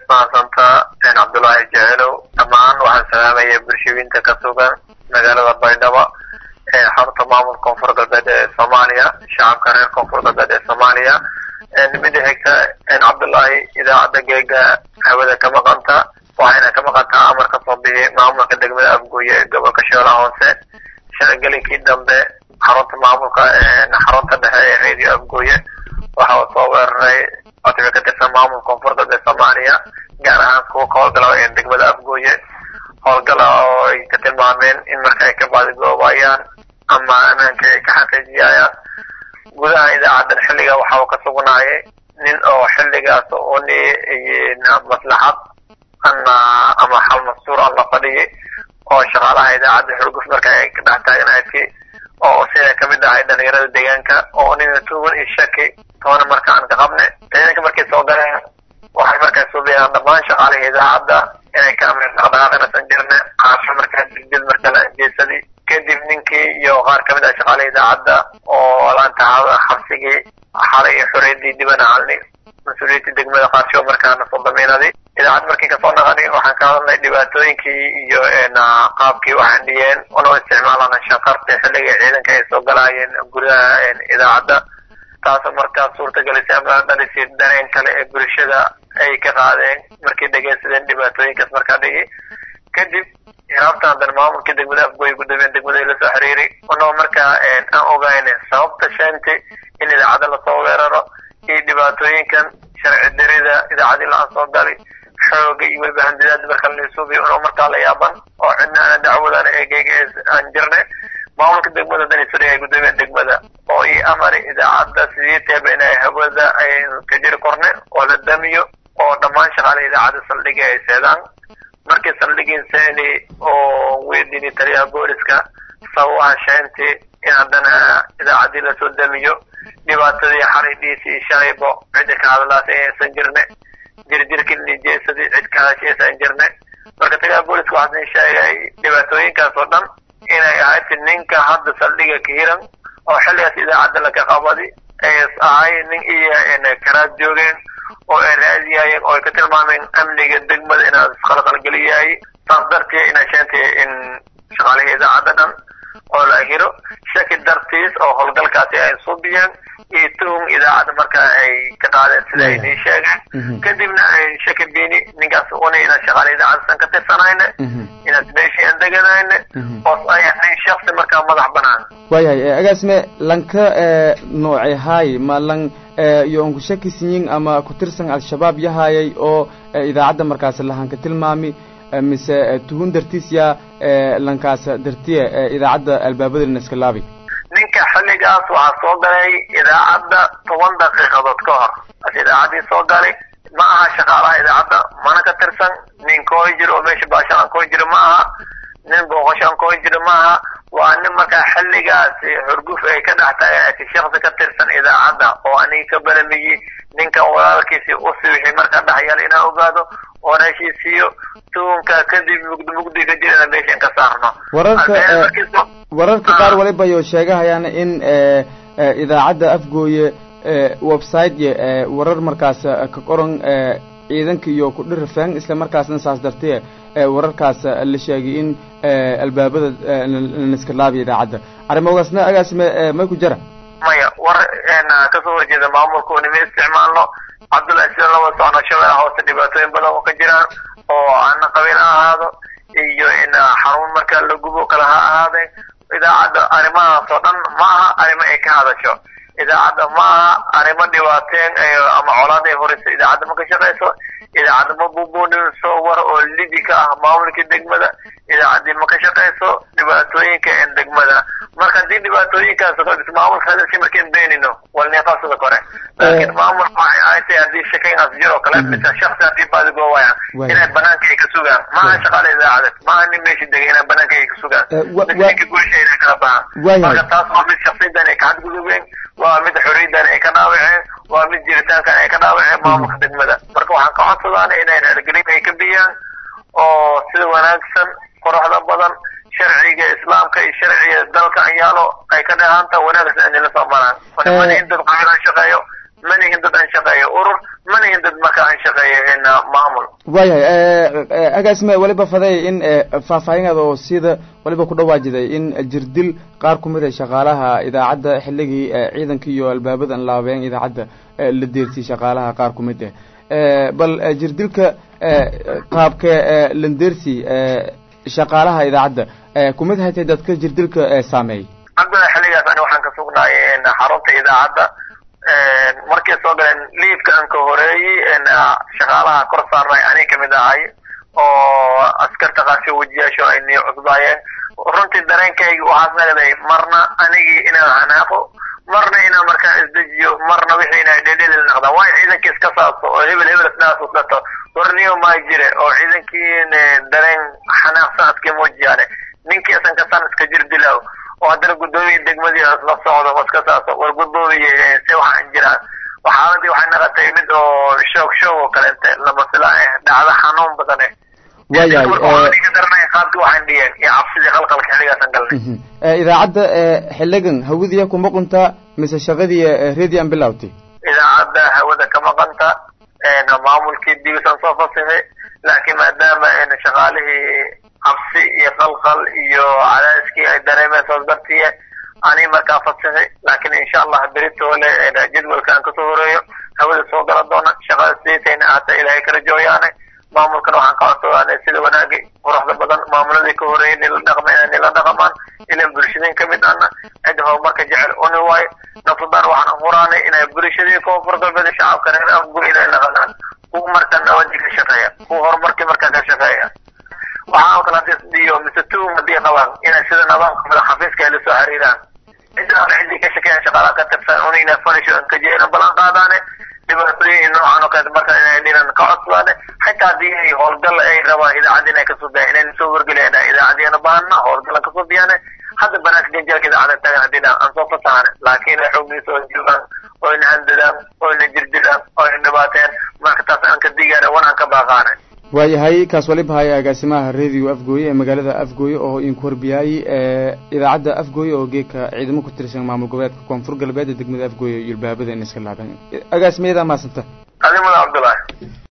mahadsanta cabdullaahi jacelow dhammaan waxaan salaamaya bulshooyinta ka sugan magaalada baydhabo ee xarunta maamulka koonfur galbeed ee soomaaliya shacabka reer koonfur galbeed ee soomaaliya mida xigta cabdullaahi idaacadda geega hawada ka maqanta waxayna ka maqantaa amar ka soo bixi maamulka degmada afgooye ee gobolka shoolaha hoose shalagelinkii dambe xarunta maamulka xarunta dhexe ee radio afgooye waxa uu soo weeraray codsiga ka tirsan maamulka koonfur galbeed soomaaliya gaar ahaan kuwa ka howlgala ee degmada afgooye howlgala oo ay ka tilmaameen in marka ay ka baadigoobayaan ama ammaanka ay ka xaqiijiyayaan gudaha idaacadan xilliga waxa uu ka sugnaayay nin oo xilligaas uni maslaxad ana ama xal mastuur aan la fadhiyay oo shaqaalaha idaacadda xurguf marka ay ka dhex taagnaadki oo sida kamid ahay dhalinyarada deegaanka oo nina tuugan iyo shaki toona marka aan ka qabne ciidanka markay soo galeen waxay markaa suubiyaan dhammaan shaqaalihii idaacadda inay ka amrin dhaqdhaqaaqinasan jirne qaasho markaa digdid marka la jeesadii kadib ninkii iyo qaar kamid ah shaqaalihii idaacadda oo laanta xabsigii xalay iyo xoreydii dibana halni mas-uuliyadda degmada qaarsho markaana soo damiinadi idaacad markii kasoo naqani waxaan ka hadalnay dhibaatooyinkii iyo qaabkii waxaan dhiyeen unoo isticmaalana shaqarta xilliga ciidanka ay soo galaayeen gudaha idaacadda taasoo markaa suurtagelisay ama dhalisay dareen kale ee bulshada ay ka qaadeen markay dhegeysadeen dhibaatooyinkaas markaa dhigi kadib hiraabtan haddana maamulkii degmada afgooy guddoomiyeen degmada lasoo xiriiri unoo markaa aan ogayn sababta sheentay in idaacadda lasoo weeraro iyo dhibaatooyinkan sharci darida idaacadii la-aan soo gali xooga iyo weliba handidaad marka laisuubiyo unoo markaa la yaaban oo cidna aana dacwadana eegeyga aan jirnay maamulka degmada danisuri ay gudoomiyeen degmada oo ii amari idaacadda sidii teeba inay hawada ay ka jiri korne oo la damiyo oo dhammaan shaqaalaha idaacadda saldhiga ay seedaan markii saldhigiin seeni oo weydini taliyaha booliska sababaha sheenti in haddana idaacaddii lasoo damiyo dhibaatadii xaridhiisi iyo shalaybo cidda ka hadlaas aysan jirne jirjirkii nijeesadii cid ka hadashaysan jirne marka taliyaha booliska waxaasin sheegay dhibaatooyinkaas oo dhan inay ahayd ninka hadda saldhiga ka hiran oo xilligaas idaacadda laka qabadi ay ahay nin iyo karaad joogeen oo ay raadiyayeen oo ay ka tilmaameen amniga degmada inaad isqalqalgeliyahay saas dartii inay sheentay in shaqaalihii idaacadda dhan oo la hiro shaki dartiis oo howlgalkaasi ay subiyeen iyo tuhum idaacadda marka ay ka qaadeen sida ay nii sheegeen kadibna ay shaki bini ninkaas una inaad shaqaale idaacaddasan ka tirsanayne inaad meeshii aan deganayne oo ay ahayn shaksi markaa madax banaan waayahay agaasme lanka noocay haay ma lan iyo unku shakisinyin ama ku tirsan al-shabaab yahayay oo idaacadda markaas lahanka tilmaami mise tuhun dartiis yaa lankaas dartiya idaacadda albaabadana iska laabi ninka xilligaas waxaa soo galay idaacadda toban daqiiqadood ka hor as idaacaddii soo galay ma aha shaqaalaha idaacadda mana ka tirsan nin kooy jiro oo meesha baashaan kooy jiro ma aha nin booqashaan kooy jiro ma aha waa nin markaa xilligaasi xurguf ay ka dhex taagay shaksi ka tirsan idaacadda oo aniga ka balamiyi ninkan walaalkiisi usi wixii markaa dhexyaal inaan ogaado oon heshiisiiyo tuunka kadib mugdi mugdi ka jirana meeshan ka saarno wararka wararka qaar waliba yo sheegahayaan in idaacadda afgooye website warar markaas ka qoran ciidanka iyo ku dhirifeen isla markaasna saas dartee wararkaas la sheegay in albaabada laniska laabiya idaacadda arrimogaasna agaasime may ku jira maya war kasoo horjeeda maamulka unima isticmaalno cabdullahi sida laba socno shabeellaha hoose dhibaatooyin badan oo ka jiraan oo ana qabiil ha ahaado iyo in xarun marka la gubo kale ha ahaadeen idaacadda arrimahaas oo dhan ma aha arrimo ay ka hadasho idaacadda ma aha arrimo dhibaateen ama colaad ay horeyso idaacadda ma ka shaqeyso idaacadda ma bubuuninso war oo lidi ka ah maamulkii degmada idaacaddii ma ka shaqeyso dhibaatooyinka en degmada marka haddii dhibaatooyinkaas maamulka hadalkii markaan beenino walneefaasada kore laakiin maamulka waxay ahayd haddii shakaynaas jiro kale mise shaksi haddii baadigoobayaan inay banaanka ay ka sugaan maaha shaqaale idaacadeed maaha nin meesha degay inay banaanka ay ka sugaan ninka guusha inay kala baxaan marka taas waa mid shaksiyadan ay ka xadgudubeen waa mid xoriyaddan ay ka dhaawaceen waa mid jiritaankan ay ka dhaawaceen maamulka degmada marka waxaan ka codsadaana inay reergelin ay ka biyaan oo sida wanaagsan quruxda badan sharciga islaamka iyo sharciga dalka anyaalo ay ka dhehaanta wanaagsan inay la soo maraan manihin dad qabiil aan shaqeeyo manihin dad aan shaqeeyo urur manihin dad marka aan shaqeeyo maamul waayahay agaasime waliba faday in faahfaahinada oo sida waliba ku dhawaajiday in jirdil qaar ku mid a shaqaalaha idaacadda xilligii ciidanka iyo albaabadan laabeen idaacadda la deertiyey shaqaalaha qaar ku mid ah bal jirdilka qaabka landersi shaqaalaha idaacadda kumid haytay dadka jirdilka saameeyey cabdilla xilligaas ani waxaan ka sugnaay xarunta idaacadda markay soo galeen liifka an ka horeeyey shaqaalaha kor saarnay ani kamid ahay oo askarta qaasho wejiyaasho ay nii cusbaayeen runtii dareenkayga waxaas nagday marna anigii inaan hanaaqo marna inaan markaa isdejiyo marna wixii inay dhedhelil naqdaan waayo ciidankii iska saaso oo hebel hebel isnaasuslato warniyo maa jire oo ciidankii dareen xanaaq sanadkii muujiyaane ninkii isan kasan iska jir dilaaw oo haddana guddoomiya degmadii la socdo oo iska saaso war guddoomiye se waxaan jiraan xaaladii waxay naqatay mid oo shoog shoog oo kaleente lama filaa eh dhacdo xanuun badan eh waayahay ka daranay qaabkii waxaan dhiyeen iyo cabsidii qalqalka xilligaasan galnay idaacadda xiligan hawadiya kuma qunta mise shaqadii radian bilawtay idaacadda hawada kama qanta maamulkii dibisan soo fasixi laakiin maadaama shaqaalihii cabsi iyo qalqal iyo cadaaskii ay dareemeen soos dartiye ani markaa fasixi laakiin insha allah beritoole jadwalka aan kasoo horeeyo hawada soo gala doona shaqada sidiisayna ahaata ilaahay ka rajooyaane maamulkana waxaan ka codsadaa sida wanaagi quruxda badan maamuladii ka horeeyay nila dhaqma inay nila dhaqamaan ilan bulshadeen kamid ana cid horumarka jecel uni waayo nafsadaan waxaan furaanay inay bulshadii koonfur galbeed shacabka reer afgu inay naqanaan kuwa marka nabadii ka shaqeeya kuwa horumarkii markaa ka shaqeeya waxaan kala iyo mise tuum hadii qabaan inay sida nidaamka madax xafiiska ay lasoo xiriiraan cidda hore ciddii ka shaqeeyaan shaqaalaha ka tirsan una inay falisho kajeena balan qaadaane dhibaatooyin noocan oo kale marka inay dhinan ka codsadaane xitaa haddii ay howlgal ay rabaan idaacadda inay kasoo biyaan inayna soo wargeliyaan idaacadiyana baahana howlgalan kasoo biyaane hadda banaanka ganjaalka idaacada tagan haddii dhan aan soo fasaxane laakiin ay xoogiisa oo joogaan oo ina handadaan oo ina jirdilaan oo ina dhibaateen marka taas aan ka digaane wan aan ka baaqaane waayahay kaas waliba haya agaasimaha radio afgooye ee magaalada afgooye oo idinku horbiyaayey idaacadda afgooye oo geedka ciidamo ku tirsan maamul goboleedka koonfur galbeed ee degmada afgooye iyo ilbaabada in iska laabeen agaasimayada maasanta adimada cabdullaahi